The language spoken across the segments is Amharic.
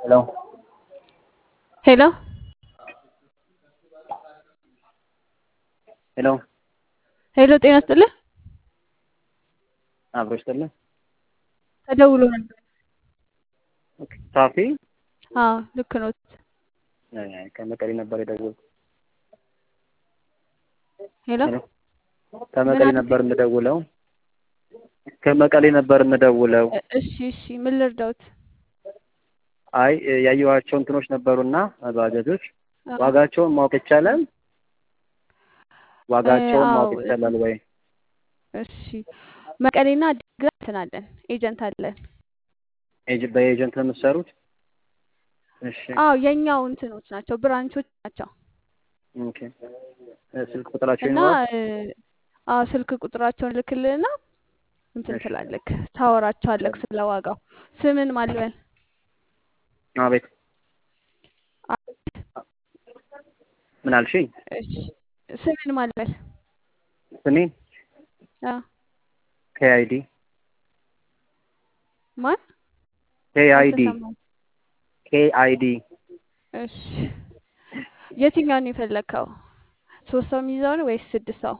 ሄሎ ሄሎ ሄሎ ሄሎ ጤና ይስጥልህ። አብሮ ይስጥልኝ። ተደውሎ ነበር። ኦኬ ሳፊ አዎ ልክ ኖት። አይ፣ ከመቀሌ ነበር የደወልኩት። ሄሎ ሄሎ ከመቀሌ ምን ነበር የምደውለው። ከመቀሌ ነበር የምደውለው። እ- እሺ እሺ ምን ልርዳውት? አይ ያየኋቸው እንትኖች ነበሩና ባጃጆች አዎ ዋጋቸውን ማወቅ ይቻላል? እ፣ ዋጋቸውን አዎ ማወቅ ይቻላል ወይ? እሺ መቀሌና አዲግራት እንትን አለን ኤጀንት አለን። ኤጅ በኤጀንት ነው የምትሰሩት? እሺ አዎ የኛው እንትኖች ናቸው ብራንቾች ናቸው ኦኬ። እ፣ ስልክ ቁጥራቸው እና ይኖራል? እ፣ አዎ ስልክ ቁጥራቸውን ልክልህና እንትን እሺ ትላለክ ታወራቸዋለክ ስለ ዋጋው። ስምን ማልበል አቤት ምን አልሽኝ? እሺ ስምን ማልበል ስሜ አዎ ኬአይዲ ማን ኬአይዲ አልተሰማም። ኬአይዲ እሺ የትኛውን የፈለግከው? ሶስት ሰው የሚይዘው ነው ወይስ ስድስት ሰው?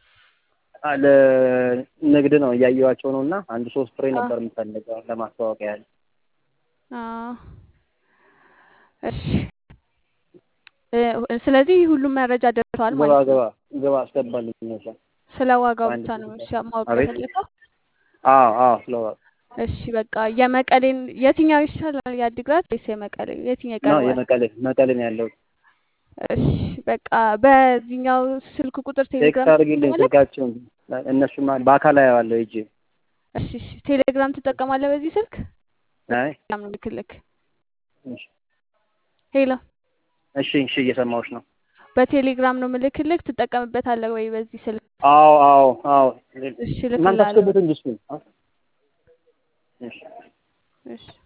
ለንግድ ነው እያየኋቸው ነው እና አንድ ሶስት ፍሬ አዎ ነበር የምፈልገው ለማስተዋወቅ ያህል። አዎ እሺ እ፣ ስለዚህ ሁሉም መረጃ ደርሰዋል ግባ ማለት ግባ ነው። ግባ አስገባልኝ ነሳ ስለ ዋጋው አንድ ብቻ ነው ሶስት እሺ ማወቅ አቤት የፈለገው? አዎ አዎ ስለዋ እሺ በቃ የመቀሌን የትኛው ይሻላል? የአዲግራት ወይስ የመቀሌ የትኛው ነው ይቀርባል? የመቀሌ መቀሌ ነው ያለው። እሺ በቃ በዚህኛው ስልክ ቁጥር ቴክስት ቴሌግራም አድርጊልኝ ትጠቀማለህ? ስልካቸውን እነሱማ በአካል አየዋለሁ ሂጅ። እሺ እሺ ቴሌግራም ትጠቀማለህ በዚህ ስልክ? አይ ቴሌግራም ነው ልክልክ። እሺ ሄሎ እሺ እሺ እየሰማሁሽ ነው። በቴሌግራም ነው ምልክልክ። ትጠቀምበታለህ ወይ በዚህ ስልክ? አዎ አዎ አዎ እሺ እናንተ እልክልሃለሁ። አስገቡት እንጂ እሱን። እሺ እሺ